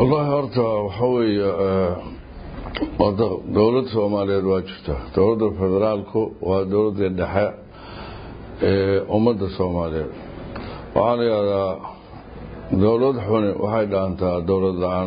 wallahi horta waxa weeye wada dowlad soomaaliyeed waa jirta dowladda federaalku waa dowladda dhexe ee ummadda soomaaliyeed waxaa la yidhahdaa dowlad xuni waxay dhaantaa dowlad la-aan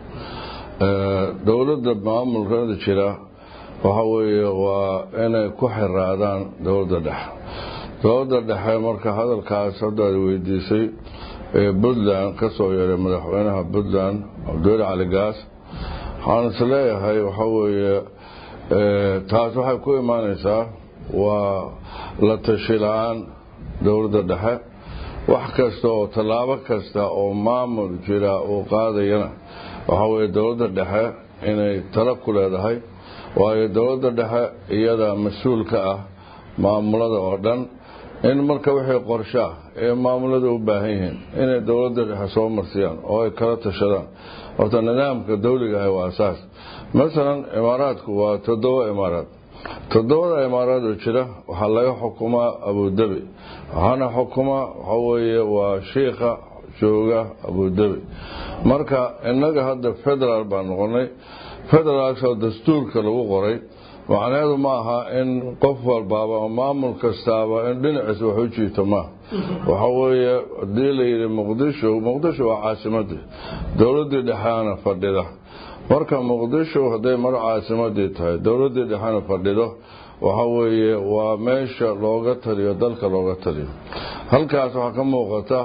dowladda maamulkada jira waxa weeye waa inay ku xiraadaan dowladda dhexe dowladda dhexe marka hadalkaas hadda ay weydiisay ee puntland ka soo yeeray madaxweynaha puntland cabdiweli cali gaas waxaan is leeyahay waxa weeye taas waxay ku imaanaysaa waa la tashi la-aan dowladda dhexe wax kasta oo tallaabo kasta oo maamul jira uu qaadayana waxa weeye dowladda dhexe inay talo ku leedahay waayo dowladda dhexe iyada mas-uul ka ah maamulada oo dhan in marka wixii qorshaa ee maamulada u baahan yihiin inay dowladda dhexe soo marsiyaan oo ay kala tashadaan horta nidaamka dawliga ah waa asaas masalan imaaraadku waa toddoba imaaraad toddobada imaaraad oo jira waxaa laga xukumaa abudabi waxaana xukumaa waxaa weeye waa shiikha jooga abudabi marka innaga hadda federaal baan noqonay federaalkoo dastuurka lagu qoray macnaheedu ma aha in qof walbaaba oo maamul kastaaba in dhinaciisa wax u jiito maaha waxa weeye haddii la yidhi muqdisho muqdisho waa caasimadii dowladdii dhexeana fadhida marka muqdisho hadday mar caasimadii tahay dowladdii dhexena fadhido waxa weeye waa meesha looga taliyo dalka looga taliyo halkaas waxaa ka muuqata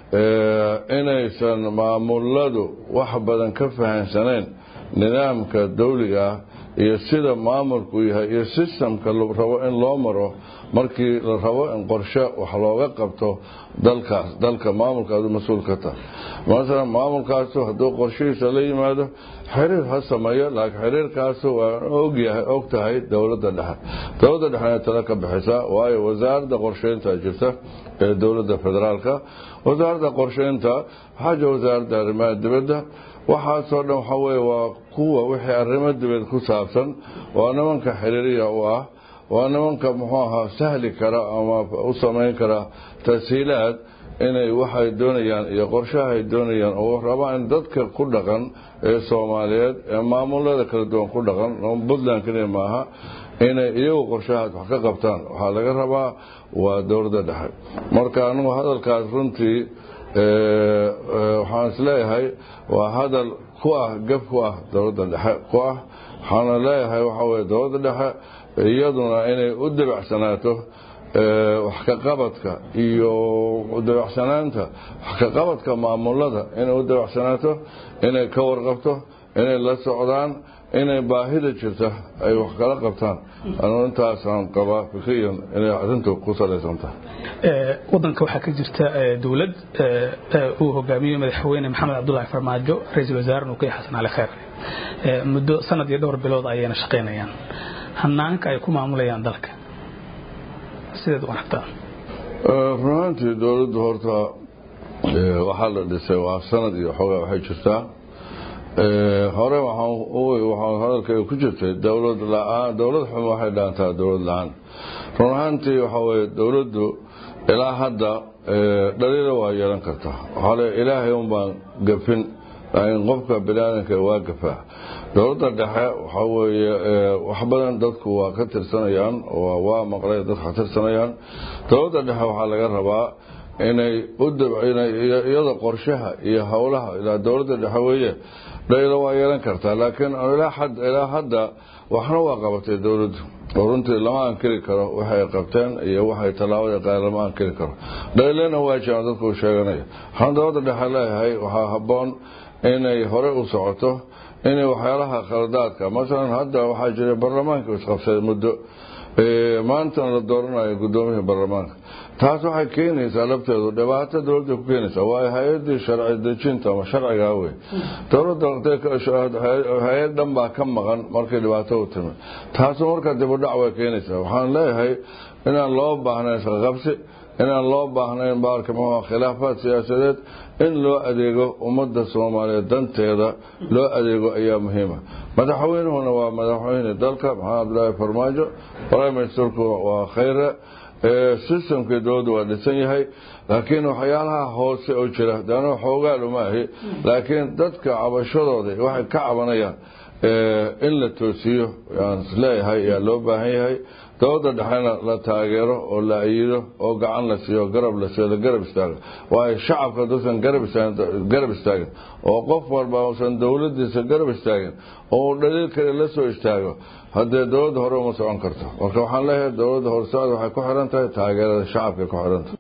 inaysan maamuladu wax badan ka fahansanayn nidaamka dawliga ah iyo sida maamulku yahay iyo sistamka rabo in loo maro markii la rabo in qorshe wax looga qabto dalkaas dalka maamulkaadu mas-uul ka tahay masalan maamulkaasu hadduu qorshihiisa la yimaado xiriir ha sameeyo laakiin xiriirkaasu waa ogyahay og tahay dowladda dhexe dowladda dhexena tala ka bixisaa waayo wasaaradda qorsheynta jirta ee dowladda federaalka wasaaradda qorsheynta waxaa jira wasaaradda arrimaha dibadda waxaasoo dhan waxaa weye waa kuwa wixii arrimo dibad ku saabsan waa nimanka xiriiriya u ah waa nimanka muxuu ahaa sahli kara ama u samayn kara tashiilaad inay waxay doonayaan iyo qorshahay doonayaan oo rabaan in dadka ku dhaqan ee soomaaliyeed ee maamulada kala duwan ku dhaqan puntland keliya maaha inay iyagu qorshahaas wax ka qabtaan waxaa laga rabaa waa dowladda dhexe marka anigu hadalkaas runtii waxaan isleeyahay waa hadal ku ah gab ku ah dowladda dhexe ku ah waxaana leeyahay waxaa weye dowladda dhexe iyaduna inay u dabacsanaato wax ka qabadka iyo dabacsanaanta wax ka qabadka maamulada inay u dabacsanaato inay ka warqabto inay la socdaan inay baahida jirta ay wax kala qabtaan anu intaasaan qabaa fikriyan inay arrintu ku salaysan tahay wadanka waxaa ka jirta dowlad uu hogaamiyo madaxweyne maxamed cabdulaahi farmaajo ra-iisul wasaare nukiy xasan cali kheer muddo sanad iyo dhowr bilood ayayna shaqaynayaan hanaanka ay ku maamulayaan dalka sideed u aragtaa runaantii dowladdu horta waxaa la dhisay waa sanad iyo xoogaa waxay jirtaa hore waxaan hadalkayga ku jirtay dowlad la-aan dowlad xum waxay dhaantaa dowlad la-aan run ahaantii waxaa weye dowladdu ilaa hadda dhaliila waa yeelan kartaa waxaa le ilaahay un baan gafin laakiin qofka biniaadanka waa gafaa dowladda dhexe waxaa weeye wax badan dadku waa ka tirsanayaan waa maqlay dadka ka tirsanayaan dowladda dhexe waxaa laga rabaa inay u iyada qorshaha iyo howlaha ilaa dowladda dhexe weeye dhaylo waa yeelan kartaa laakiin ilaa hadda waxna waa qabatay dowladdu oo runtii lama ankiri karo waxay qabteen iyo waxay tallaabada qaadeen lama ankiri karo dhaylena waa jiraan dadku u sheeganaya waxaan dowladda dhexe leeyahay waxaa habboon inay hore u socoto inay waxyaalaha khaladaadka masalan hadda waxaa jiray baarlamaanka isqabsaday muddo maantana la dooranayo gudoomiyihii baarlamaanka taas waxay keenaysaa lafteedu dhibaato dowladda ku keenaysaa waa hay-adii sharci dejinta ama sharcigaa wey dowladda hay-ad dhan baa ka maqan markay dhibaato u timi taasu marka dibudhac way keenaysaa waxaan leeyahay inaan loo baahnayn isqaqabsi inaan loo baahnayn baarka muxuu khilaafaad siyaasadeed in loo adeego ummadda soomaaliyeed danteeda loo adeego ayaa muhiima madaxweynuhuna waa madaxweyne dalka maxamed cabdilaahi farmaajo prime ministerku waa khayre sistamkii dowladda waa dhisan yahay laakiin waxyaalaha hoose oo jira dana xoogaal uma ahi laakiin dadka cabashadooda waxay ka cabanayaan in la toosiyo yaan isleeyahay ayaa loo baahan yahay dowladda dhexena la taageero oo la ayido oo gacan la siiyo garab la siiyo la garab istaago waayo shacabka haduusan garab istaagin oo qof walba uusan dowladiisa garab istaagin oo dhaliil kale la soo istaago haddee dowladda hore uma socon karto marka waxaan leeyahay dowladda horsocod waxay ku xiran tahay taageerada shacabka ku xiran tahay